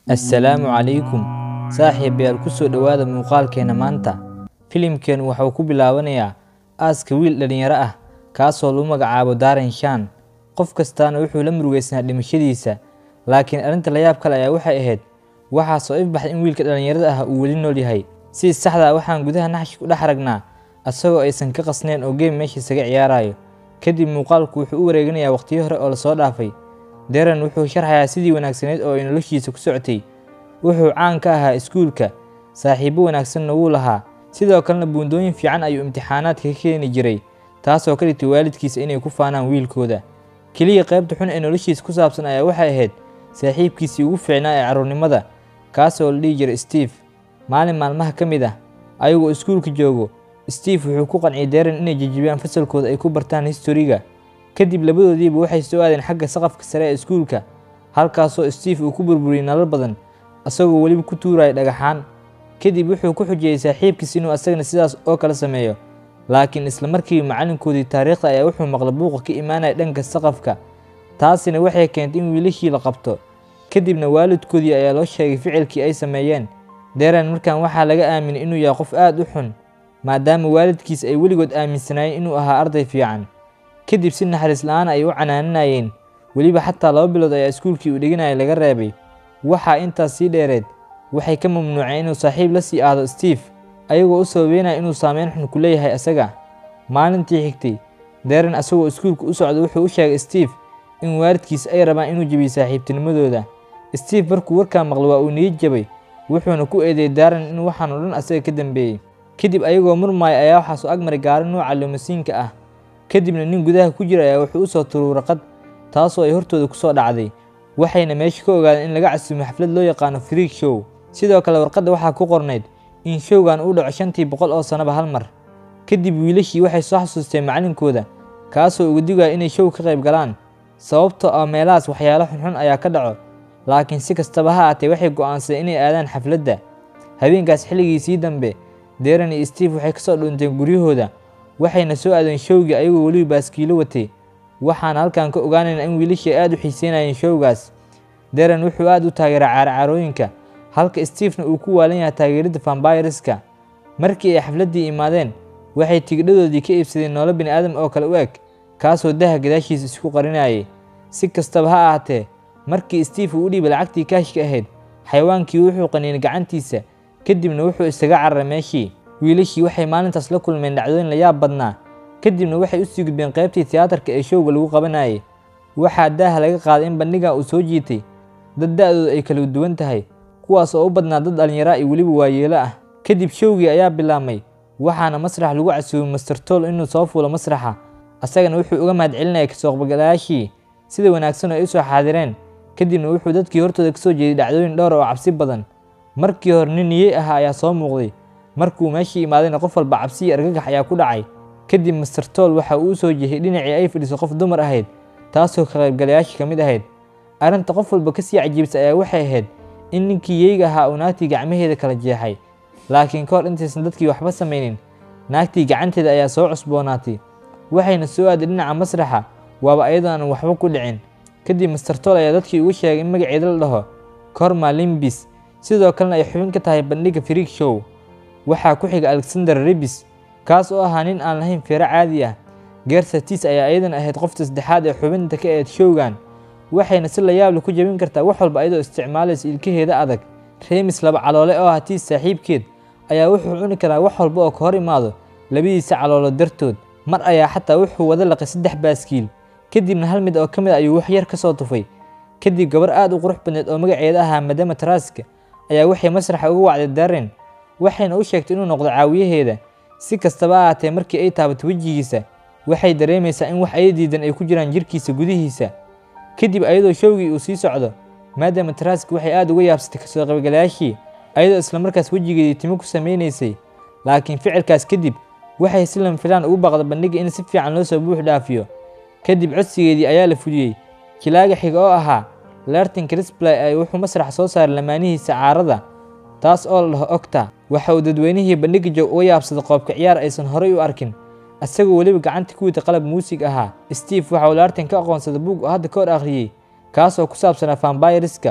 assalaamu calaykum saaxiibayaal ku soo dhowaada muuqaalkeena maanta filimkeenu waxauu ku bilaabanayaa aaska wiil dhallinyaro ah kaasoo lagu magacaabo daren shan qof kastaana wuxuu la murugeysnaa dhimashadiisa laakiin arrinta layaab kale ayaa waxay ahayd waxaa soo ifbaxay in wiilka dhallinyarada ah uu weli nool yahay si saxda waxaan gudaha naxshi ku dhex aragnaa asagoo aysan ka qasnayn oo geem meesha isaga ciyaarayo kadib muuqaalku wuxuu u wareeganayaa waqtiyo hore oo lasoo dhaafay daren wuxuu sharxayaa sidii wanaagsaneyd oo ay noloshiisa ku socotay wuxuu caan ka ahaa iskuulka saaxiibo wanaagsanna wuu lahaa sidoo kalena buundooyin fiican ayuu imtixaanaadka ka keeni jiray taasoo ka dhigtay waalidkiisa inay ku faanaan wiilkooda keliya qaybta xun ee noloshiisa ku saabsan ayaa waxay ahayd saaxiibkiisii ugu fiicnaa ee carruurnimada kaasoo la dhihi jiray steve maalin maalmaha ka mid ah ayagoo iskuulka joogo steve wuxuu ku qanciyay daren inay jejibiyaan fasalkooda ay ku bartaan historiga kadib labadoodiiba waxay soo aadeen xagga saqafka sare ee iskuulka halkaasoo steve uu ku burburiyey nalal badan asagoo weliba ku tuuraya dhagaxaan kadib wuxuu ku xujiyey saaxiibkiis inuu asagana sidaas oo kale sameeyo laakiin isla markiiba macallinkoodii taariikhda ayaa wuxuu maqlay buuqa ka imaanaya dhanka saqafka taasina waxay keentay in wiilashii la qabto kadibna waalidkoodii ayaa loo sheegay ficilkii ay sameeyeen daren markan waxaa laga aaminay inuu yahay qof aad u xun maadaama waalidkiis ay weligood aaminsanaayeen inuu ahaa arday fiican kadib si naxariis la-aan ay u canaananayeen weliba xataa laba bilood ayaa iskuulkii uu dhiganaya laga reebay waxaa intaas sii dheereed waxay ka mamnuuceen inuu saaxiib la sii aado steve ayagoo u sababeynaya inuu saameyn xun ku leeyahay asaga maalintii xigtay daren asagoo iskuulka u socda wuxuu u sheegay steve in waalidkiis ay rabaan inuu jebiyo saaxiibtinimadooda steve markuu warkaa maqlo waa uu niyad jabay wuxuuna ku eedeeyey daren in waxaan oo dhan asaga ka dambeeyey kadib ayagoo murmaaya ayaa waxaa soo agmaray gaari nooca lumasiinka ah kadibna nin gudaha ku jira ayaa wuxuu u soo turuy warqad taasoo ay hortooda ku soo dhacday waxayna meesha ka ogaadeen in laga casuumay xaflad loo yaqaano freak show sidoo kale warqadda waxaa ku qornayd in showgan uu dhaco shantii boqol oo sannaba hal mar kadib wiilashii waxay soo xasuusteen macallinkooda kaasoo uga digaya inay show ka qayb galaan sababtoo ah meelahaas waxyaalo xunxun ayaa ka dhaco laakiin si kastaba ha aatee waxay go'aansadeen inay aadaan xafladda habeenkaas xilligiisii dambe deren iyo steve waxay kasoo dhunteen guryahooda waxayna soo aadeen showgii ayagoo weliba baaskiilo watay waxaana halkan ka ogaanaynaa in wiilashii aad u xiiseynayeen showgaas deren wuxuu aad u taageeray caaracaarooyinka halka stevena uu ku waalan yahay taageeridda vambayreska markii ay xafladdii imaadeen waxay tigidhadoodii ka iibsadeen noolo bini aadam oo kale u eg kaasoo daha gadaashiisa isku qarinayay si kastaba ha ahaatee markii steve uu u dhiibay lacagtii kaashka ahayd xayawaankii wuxuu qaniinay gacantiisa kadibna wuxuu isaga cararay meeshii wiilashii waxay maalintaas la kulmeen dhacdooyin la yaab badnaa kadibna waxay u sii gudbeen qaybtii tiyaatarka ee showga lagu qabanayay waxaa daaha laga qaaday in bandhiga uu soo jiitay dad da-dooda ay kala duwan tahay kuwaas oo u badnaa dad dhallinyaraa iyo weliba waayeelo ah kadib showgii ayaa bilaabmay waxaana masrax lagu casuumay master tool inuu soo fuulo masraxa asagana wuxuu uga mahad celinayay kasooqbagalayaashii sida wanaagsan oo ay u soo xaadireen kadibna wuxuu dadkii hortooda kasoo jeeday dhacdooyin dhowr oo cabsi badan markii hore nin niyey ahaa ayaa soo muuqday markuu meeshii imaadayna qof walba cabsi iyo argagax ayaa ku dhacay kadib master tool waxa uu u soo jehiyey dhinacii ay fadhiso qof dumar ahayd taasoo ka qaybgalayaashii ka mid ahayd arrinta qof walba kasii cajiibsay ayaa waxay ahayd in ninkii yeyga ahaa uu naagtii gacmaheeda kala jeexay laakiin ka hor intaysan dadkii waxba samaynin naagtii gacanteeda ayaa soo cusboonaatay waxayna soo aaday dhinaca masraxa waaba ayadoo aan waxba ku dhicin kadib master tool ayaa dadkii ugu sheegay in magaceeda la dhaho korma limbis sidoo kalena ay xubin ka tahay bandhigga freak show waxaa ku xiga alexander rebis kaas oo ahaa nin aan lahayn feero caadi ah geersatis ayaa ayadan ahayd qofta saddexaad ee xubinta ka ahayd showgan waxayna si la yaable ku jebin kartaa wax walba ayadoo isticmaalaysa ilkaheeda adag remis laba caloole oo ah tiis saaxiibkeed ayaa wuxuu cuni karaa wax walba oo ka hor imaado labadiisa caloolo dartood mar ayaa xataa wuxuu wada laqay saddex baaskiil kadibna hal mid oo ka mid ayuu wax yar ka soo tufay kadib gabar aad u qurux badneed oo magaceeda ahaa madama taraska ayaa waxay masraxa uga wacday daren waxayna u sheegtay inuu noqdo caawiyaheeda si kastaba ha ahaatee markii ay taabato wejigiisa waxay dareemaysaa in wax ay diidan ay ku jiraan jirkiisa gudihiisa kadib ayadoo showgii uu sii socdo maadaama tarask waxay aad uga yaabsatay kasoo qaybgalayaashii ayadoo islamarkaas wejigeedii timo ku samaynaysay laakiin ficilkaas kadib waxay si lanfilaan ugu baaqda bandhigga in si fiican loo soo buux dhaafiyo kadib codsigeedii ayaa la fuliyey kilaaga xiga oo ahaa lertin crisplay ay wuxuu masrax soo saaray lamaanihiisa caarada taas oo la dhaho ogta waxa uu dadweynihii bandhigga joog uga yaabsaday qoobka ciyaar aysan horay u arkin isagoo weliba gacanta ku wita qalab muusig ahaa steve waxa uu laartan ka aqoonsaday buug oo hadda ka hor akhriyey kaasoo ku saabsanaa vambayreska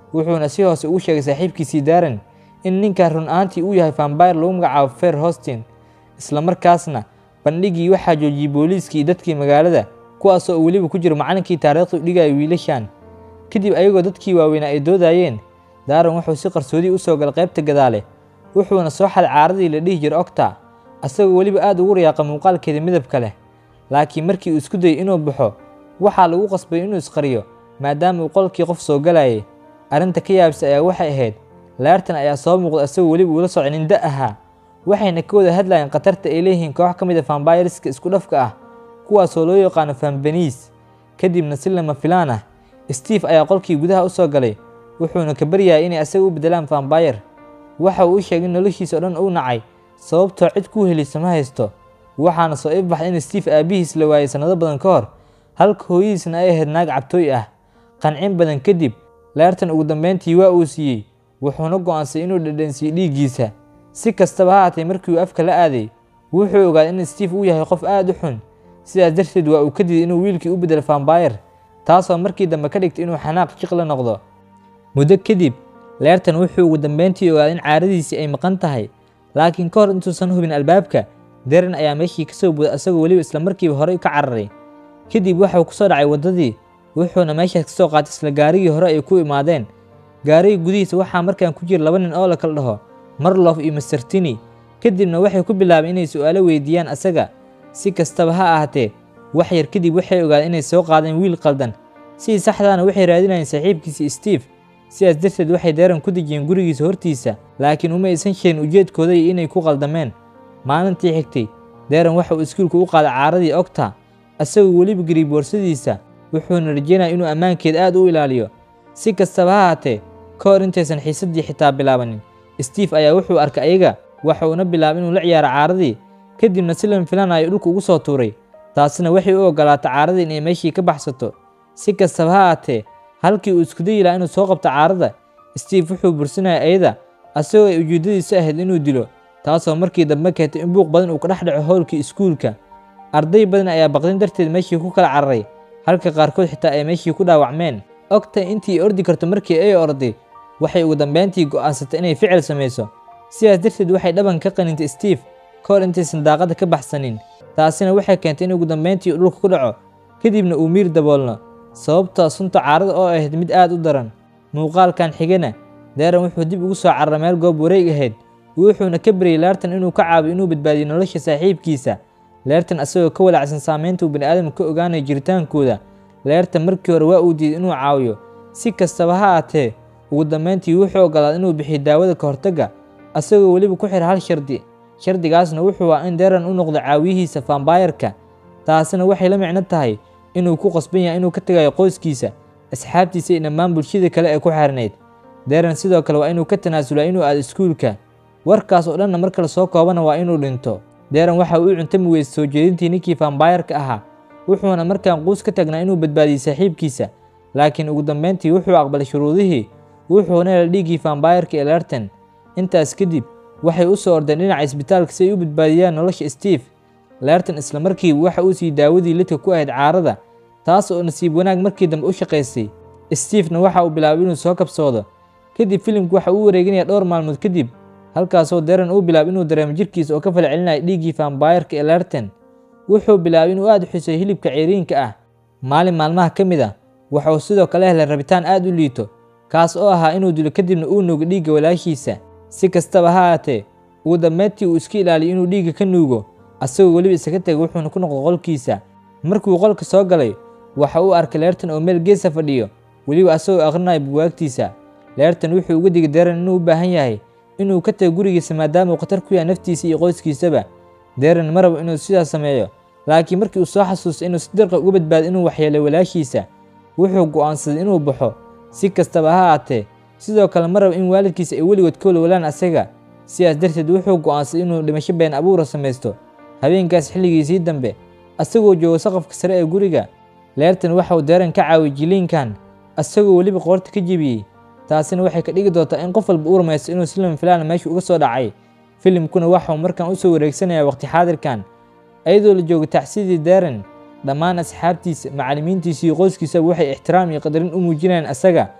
wuxuuna si hoose ugu sheegay saaxiibkiisii daaran in ninkan run ahaantii uu yahay vambayr lagu magacaabo fair hostin islamarkaasna bandhigii waxaa joojiyey booliiskii iyo dadkii magaalada kuwaasoo uu weliba ku jiro macalinkii taariikhdu dhigaya wiilashan kadib ayagoo dadkii waaweynaa ay doodayeen daaran wuxuu si qarsoodii u soo galay qaybta gadaale wuxuuna soo xaday caaradii la dhihi jira ogta asagoo weliba aad ugu riyaaqa muuqaalkeeda midabka leh laakiin markii uu isku dayay inuu baxo waxaa lagu qasbay inuu isqariyo maadaama uu qolkii qof soo galayay arrinta ka yaabisa ayaa waxay ahayd laartan ayaa soo muuqda asagoo weliba uula soconin da ahaa waxayna ka wada hadlayeen khatarta ay leeyihiin koox ka mid a fambayriska isku dhafka ah kuwaasoo loo yaqaano fambaniis kadibna si lama filaan ah steve ayaa qolkii gudaha u soo galay wuxuuna ka baryayay inay asaga u beddelaan fambayr waxa uu u sheegay in noloshiisa oo dhan uu nacay sababtoo cid kuu helisa ma haysto waxaana soo ifbaxday in steve aabbihiis la waayay sannado badan ka hor halka hooyadiisna ay ahayd naag cabtooy ah qancin badan kadib laartan ugu dambeyntii waa uu siiyey wuxuuna go'aansaday inuu dhadhansiiyo dhiiggiisa si kastaba ha haatee markii uu afka la aaday wuxuu ogaaday in steve uu yahay qof aad u xun sidaas darteed waa uu ka diiday inuu wiilkii u beddelo fambayr taasoo markii dambe ka dhigtay inuu xanaaq jiq la noqdo muddo kadib leertan wuxuu ugu dambeyntii ogaaday in caaradiisii ay maqan tahay laakiin ka hor intuusan hubin albaabka deren ayaa meeshii ka soo buuday asagoo weliba islamarkiiba horey ka cararay kadib waxuu ku soo dhacay waddadii wuxuuna meeshaas ka soo qaatay isla gaarigii hore ay ku imaadeen gaariga gudihiisa waxaa markaan ku jira laba nin oo la kala dhaho marlof iyo mastertini kadibna waxay ku bilaabeen inay su'aalo weydiiyaan asaga si kastaba ha ahaatee wax yar kadib waxay ogaadeen inay soo qaadeen wiil qaldan sidii saxdaana waxay raadinayeen saaxiibkiisii steve sidaas darteed waxay deeran ku dejiyeen gurigiisa hortiisa laakiin uma aysan sheegin ujeedkooda iyo inay ku qaldameen maalintii xigtay deeran waxa uu iskuulka u qaaday caaradii ogta asagoo weliba geliy boorsadiisa wuxuuna rajeynaya inuu ammaankeed aad u ilaaliyo si kastaba ha haatee ka hor intaysan xiisaddii xitaa bilaabanin steve ayaa wuxuu arkay ayaga waxa uuna bilaabay inuu la ciyaaro caaradii kadibna si lama filanayo dhulka ugu soo tuuray taasina waxay u ogolaatay caaradii inay meeshii ka baxsato si kastaba ha haatee halkii uu isku dayi lahaa inuu soo qabto caarada steve wuxuu bursinaya ayada asagoo ay ujeeddadiisu ahayd inuu dilo taasoo markii dambe keentay in buuq badan uu ka dhex dhaco howlkii iskuulka arday badan ayaa baqdin darteed meeshii ku kala cararay halka qaarkood xitaa ay meeshii ku dhaawacmeen ogta intii ordi karto markii ay orday waxay ugu dambeyntii go'aansatay inay ficil samayso sidaas darteed waxay dhaban ka qanintay steve ka hor intaysan daaqadda ka baxsanin taasina waxay keentay in ugu dambeyntii uu dhulka ku dhaco kadibna uu miir daboolno sababtoo sunta caarada oo ahayd mid aad u daran muuqaalkan xigana deeran wuxuu dib ugu soo cararay meel goob wareeg ahayd wuxuuna ka baryay leertan inuu ka caabiyo inuu badbaadiyo nolosha saaxiibkiisa leertan asagoo ka walaacsan saamaynta uu bani'aadamka ka ogaanayo jiritaankooda leertan markii hore waa uu diiday inuu caawiyo si kastaba ha aatee ugu dambeyntii wuxuu ogolaaday inuu bixiyo daawada ka hortagga asagoo weliba ku xira hal shardi shardigaasna wuxuu ah in deeran u noqdo caawiyihiisa fambayarka taasina waxay la micno tahay inuu ku qasban yahay inuu ka tegayo qoyskiisa asxaabtiisa iyo dhammaan bulshada kale ee ku xirnayd deeran sidoo kale waa inuu ka tanaasulaa inuu aado iskuulka warkaas oo dhanna marka lasoo koobana waa inuu dhinto deeran waxa uu cuntami weysay soo jeedintii ninkii fambayarka ahaa wuxuuna markaan quus ka tagnaa inuu badbaadiyey saaxiibkiisa laakiin ugu dambeyntii wuxuu aqbalay shuruudihii wuxuuna hela dhiiggii fambayarka ee leertan intaas kadib waxay u soo ordeen dhinaca isbitaalka si ay u badbaadiyaan nolosha steve leertan islamarkiiba waxa uu siiyey daawadii lidka ku ahayd caarada taas oo nasiib wanaag markii dambe u shaqaysay stevena waxa uu bilaabay inuu soo kabsoodo kadib filimku waxa uu wareeginaya dhowr maalmood kadib halkaasoo deran uu bilaabay inuu dareemo jirkiisa oo ka falcelinaya dhiiggii fambayarka ee leertan wuxuu bilaabay inuu aad u xuseeyo hilibka ciriinka ah maalin maalmaha ka mid ah waxa uu sidoo kale helay rabitaan aad u liito kaas oo ahaa inuu dilo kadibna uu nuugo dhiigga walaashiisa si kastaba ha aatee ugu dambeyntii uu iska ilaaliyo inuu dhiigga ka nuugo asagoo weliba isaga tegay wuxuuna ku noqday qolkiisa markuu qolka soo galay waxa uu arkay leertan oo meel geesa fadhiyo weliba asagoo akhrinayo buwaagtiisa leertan wuxuu uga digay deeran inuu u baahan yahay inuu ka tago gurigiisa maadaama uu khatar ku yahay naftiisa iyo qoyskiisaba deeran ma rabo inuu sidaas sameeyo laakiin markii uu soo xasuustay inuu si dirqa uga badbaado inuu waxyeelay walaashiisa wuxuu go'aansaday inuu baxo si kastaba ha aatee sidoo kale ma rabo in waalidkiisa ay weligood ka walwalaan asaga sidaas darteed wuxuu go'aansaday inuu dhimasho been abuura samaysto habeenkaas xilligiisii dambe asagoo jooga saqafka sare ee guriga leertan waxauu deeran ka caawiyey jiliinkan asagoo weliba qoorta ka jebiyey taasina waxay ka dhigi doontaa in qof walba u rumaysto inuu si lama filaana meesha uga soo dhacay filimkuna waxauu markaan u soo wareegsanayaa waqti xaadirkan ayadoo la jooga tacsidii deeran dhammaan asxaabtiisa macallimiintiisa iyo qoyskiisaba waxay ixtiraam iyo qadarin u muujinayaan asaga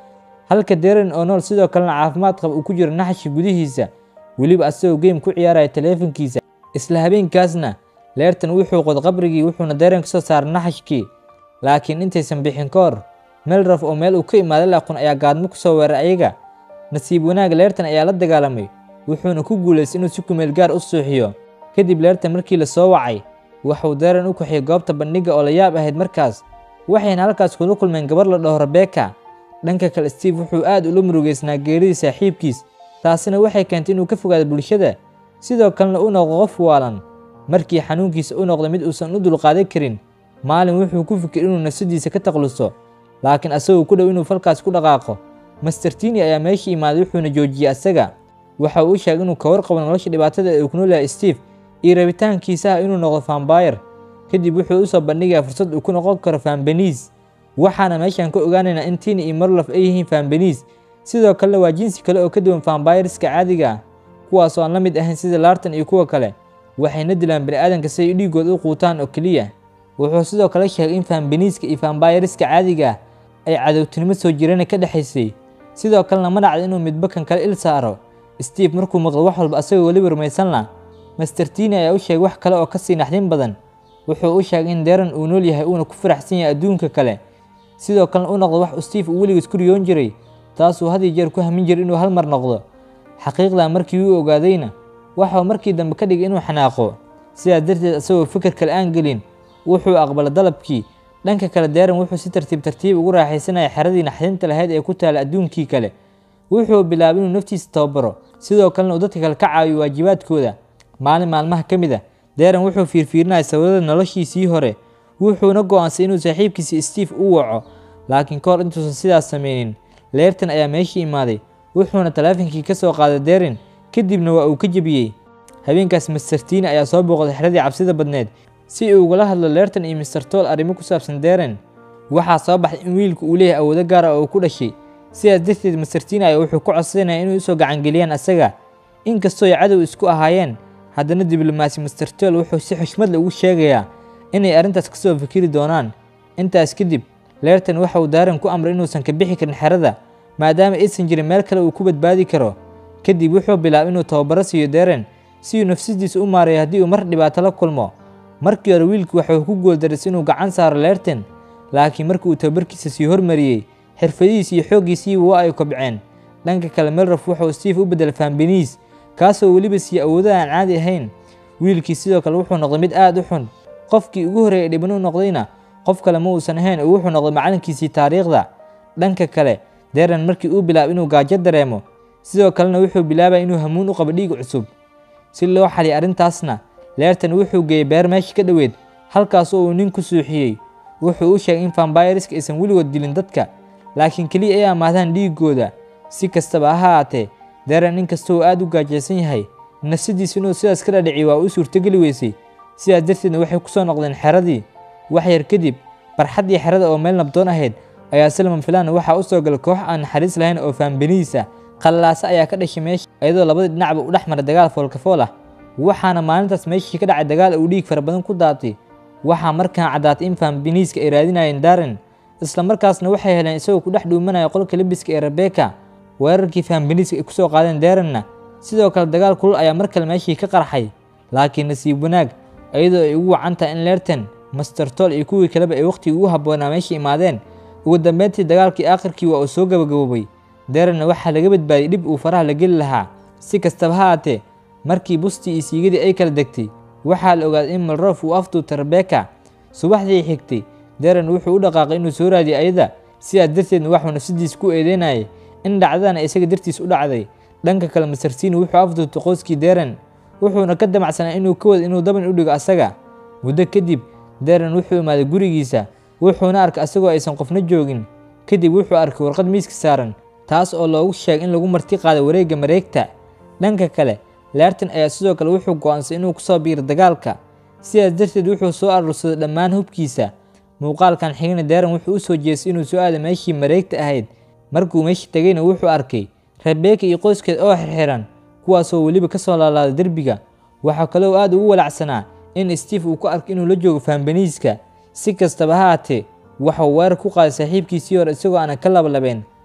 halka deren oo nool sidoo kalena caafimaad qaba uu ku jiro naxashka gudihiisa weliba asagoo geem ku ciyaaraya taleefankiisa isla habeenkaasna leertan wuxuu qod qabrigii wuxuuna deren kasoo saaray naxashkii laakiin intaysan bixin ka hor melraf oo meel uu ka imaaday laaqun ayaa gaadmo ku soo weeray ayaga nasiib wanaag leertan ayaa la dagaalamay wuxuuna ku guulaystay inuu si kumeel gaar u suuxiyo kadib leertan markii la soo wacay waxuu deren u kaxiyay goobta bandhigga oo la yaab ahayd markaas waxayna halkaas kula kulmeen gabar la dhaho rebeka dhanka kale steve wuxuu aad ula murugeysnaa geeridii saaxiibkiis taasina waxay keentay inuu ka fogaado bulshada sidoo kalena u noqdo qof waalan markii xanuunkiisa u noqday mid uusan u dulqaadan karin maalin wuxuu ku fikir inuu nafsadiisa ka takluso laakiin asagoo ku dhow inuu falkaas ku dhaqaaqo master tini ayaa meeshii imaaday wuxuuna joojiyey asaga waxa uu u sheegay inuu ka warqabo nolosha dhibaatada ee uu ku noolyahay steve iyo rabitaankiisa ah inuu noqdo fambayr kadib wuxuu usoo bandhigayaa fursad uu ku noqon karo fambeniis waxaana meeshaan ka ogaanaynaa in tini iyo marlof ay yihiin fambeniis sidoo kalena waa jinsi kale oo ka duwan fambayriska caadiga ah kuwaas oo aan la mid ahayn sida laartan iyo kuwa kale waxayna dilaan bani'aadanka si ay dhiigooda u quutaan oo keliya wuxuu sidoo kale sheegay in fambeniiska iyo fambayriska caadiga ah ay cadowtinimo soo jirana ka dhexaysay sidoo kalena ma dhacda inuu midba kan kale il saaro steve markuu maqlo wax walba asagoo weliba rumaysan lah master tini ayaa u sheegay wax kale oo kasii naxdin badan wuxuu u sheegay in deran uu nool yahay uuna ku faraxsan yahay adduunka kale sidoo kalena u noqdo wax uu steve uu weligiis ku riyoon jiray taasuu had iyo jeer ku hamin jiray inuu hal mar noqdo xaqiiqdaa markii uu ogaadayna waxau markii dambe ka dhigay inuu xanaaqo sidaas darteed isagoo fikir kale aan gelin wuxuu aqbalay dalabkii dhanka kale deran wuxuu si tartiib tartiib ugu raaxaysanaya xeradii naxdinta lahayd ee ku taala adduunkii kale wuxuu bilaabay inuu naftiisa tababaro sidoo kalena uu dadka kale ka caawiyo waajibaadkooda maalin maalmaha ka mid a deran wuxuu fiirfiirinaya sawirada noloshiisii hore wuxuuna go'aansay inuu saaxiibkiisii steve u waco laakiin ka hor intuusan sidaas sameynin leertan ayaa meeshii imaaday wuxuuna taleefankii ka soo qaaday derin kadibna waa uu ka jebiyey habeenkaas master tini ayaa soo booqday xeradii cabsida badneed si uu ugala hadlo leertan iyo master tool arrimo ku saabsan deren waxaa soo baxday in wiilku uu leeyahay awoodo gaar ah oo ku dhashay sidaas darteed master tini ayaa wuxuu ku codsanaya inay usoo gacangeliyaan asaga inkastoo ay cadow isku ahaayeen haddana diblomaasi master tool wuxuu si xushmad leh ugu sheegayaa inay arrintaas kasoo fikiri doonaan intaas kadib leertan waxa uu daaran ku amray inuusan ka bixi karin xerada maadaama aysan jirin meel kale uu ku badbaadi karo kadib wuxuu bilaabay inuu tababaro siiyo deren si uu nafsadiisa u maareeyo haddii uu mar dhibaato la kulmo markii hore wiilku waxuu ku gooldarisay inuu gacan saaro leertan laakiin markii uu tababarkiisa sii hormariyey xirfadihiis iyo xooggiisii waa ay kobceen dhanka kale melrof wuxuu steve u bedelay fambeniis kaasoo weliba siiye awoodo aan caadi ahayn wiilkii sidoo kale wuxuu noqday mid aad u xun qofkii ugu horreeyay dhiban u noqdayna qof kale ma uusan ahayn oo wuxuu noqday macalinkiisii taariikhda dhanka kale deran markii uu bilaabay inuu gaajo dareemo sidoo kalena wuxuu bilaabaya inuu hamuun u qabo dhiig cusub si loo xaliya arrintaasna leertan wuxuu geeyey beer meesha ka dhoweed halkaasoo uu nin ku suuxiyey wuxuu u sheegay in fambayriska aysan weligood dilin dadka laakiin keliya ay amaadaan dhiigooda si kastaba ha haatee deran inkasta uu aad u gaajaysan yahay nafsadiisa inuu sidaas ka dhadhiciy waa u suurtogeli weysay sidaas darteedna waxay ku soo noqdeen xeradii wax yar kadib barxaddii xerada oo meel nabdoon ahayd ayaa silman filan waxaa u soo galay koox aan naxariis lahayn oo faambeniis ah qallaase ayaa ka dhashay meesha iyadoo labadii dhinacba u dhex maray dagaal foolkafool ah waxaana maalintaas meeshii ka dhacay dagaal uu dhiig fara badan ku daatay waxaa markaan caddaatay in faambeniiska ay raadinayeen daren isla markaasna waxay heleen isagoo ku dhex dhuumanaya qolka lebiska ee rebeka weerarkii faambeniiska ay ku soo qaadeen derenna sidoo kale dagaal kulul ayaa mar kale meeshii ka qarxay laakiin nasiib wanaag iyadoo ay ugu wacan tahay in leertan master tol iyo kuwii kaleba ay wakhtigii ugu habboonaa meesha imaadeen ugu dambeyntii dagaalkii aakhirkii waa uu soo gabagaboobay derenna waxaa laga badbaadiyey dhib uu faraha la geli lahaa si kastaba ha haatee markii bustii iyo siigadii ay kala degtay waxaa la ogaaday in malrof uu afduubtay rebeka subaxdii xigtay deren wuxuu u dhaqaaqay inuu soo raadiyo ayada sidaas darteedna waxuu nafsadiisa ku eedeynayay in dhacdadana isaga dartiis u dhacday dhanka kale masarsiini wuxuu afduubtay qoyskii deren wuxuuna ka damacsanaa inuu ka wada inuu daban u dhigo asaga muddo kadib deren wuxuu imaaday gurigiisa wuxuuna arkay asagoo aysan qofna joogin kadib wuxuu arkay warqad miiska saaran taas oo loogu sheegay in lagu marti qaaday wareegga mareegta dhanka kale leertan ayaa sidoo kale wuxuu go'aansaday inuu kusoo biiro dagaalka sidaas darteed wuxuu soo aruursaday dhammaan hubkiisa muuqaalkan xigna deren wuxuu u soo jeestay inuu soo aado meeshii mareegta ahayd markuu meeshii tegayna wuxuu arkay rebeka iyo qoyskeed oo xirxiran kuwaasoo weliba ka soo laalaaday derbiga waxaa kaloo aad ugu walacsanaa in steve uu ku arkay inuu la joogo faambeniiska si kastaba ha haatee waxuu weerar ku qaaday saaxiibkiisii hore isagoo aanan ka labalabeen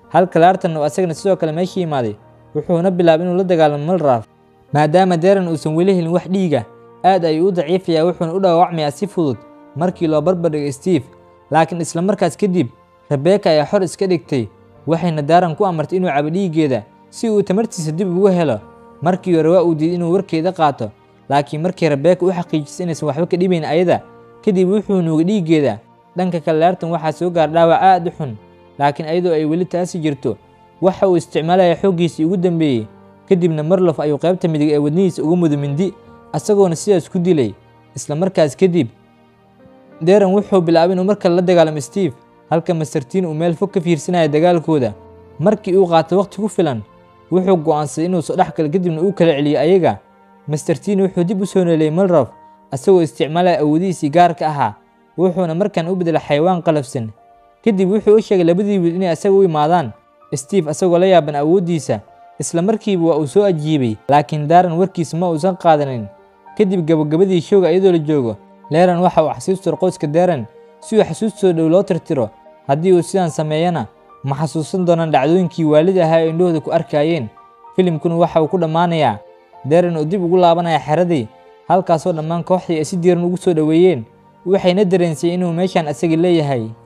halka laartan uu asagana sidoo kale meesha yimaaday wuxuuna bilaabay inuu la dagaalamo malraf maadaama deran uusan weli helin wax dhiiga aad ayuu u daciifayaa wuxuuna u dhaawacmayaa si fudud markii loo barbardhigay steve laakiin isla markaas kadib rebeka ayaa xor iska dhigtay waxayna daaran ku amartay inuu cabo dhiiggeeda si uu tamartiisa dib ugu helo markii hore waa uu diiday inuu warkeeda qaato laakiin markii rebeka u xaqiijisay inaysan waxba ka dhibayn ayada kadib wuxuu nuugay dhiiggeeda dhanka kale laartan waxaa soo gaar dhaawac aad u xun laakiin ayadoo ay weli taasi jirto waxa uu isticmaalaya xooggiisii ugu dambeeyey kadibna marlof ayuu qaybta midig ee wadnihiisa uga mudo mindi asagoona sidaas ku dilay isla markaas kadib deran wuxuu bilaabay inuu mar kale la dagaalamo steve halka mastertiin uu meel fog ka fiirsanaya dagaalkooda markii uu qaato waqti ku filan wuxuu go'aansaday inuu soo dhex galo kadibna uu kala celiyo ayaga mastertiin wuxuu dib u soo nooleyey malrof asagoo isticmaalaya awoodihiisii gaarka ahaa wuxuuna markan u bedelay xayawaan qalafsan kadib wuxuu u sheegay labadii wiil inay asaga u imaadaan steve asagoo la yaaban awooddiisa isla markiiba waa uu soo ajiibay laakiin daaran warkiisa ma uusan qaadanin kadib gabagabadii showga iyadoo la joogo leeran waxa uu xasuustiro qoyska deran si uu xasuustoo dhow loo tirtiro haddii uu sidaan sameeyana ma xasuusan doonaan dhacdooyinkii waalid ahaa ee indhahooda ku arkaayeen filimkuna waxa uu ku dhammaanayaa deran oo dib ugu laabanaya xeradii halkaasoo dhammaan kooxdii ay si diiran ugu soo dhoweeyeen waxayna dareensay inuu meeshaan asagii leeyahay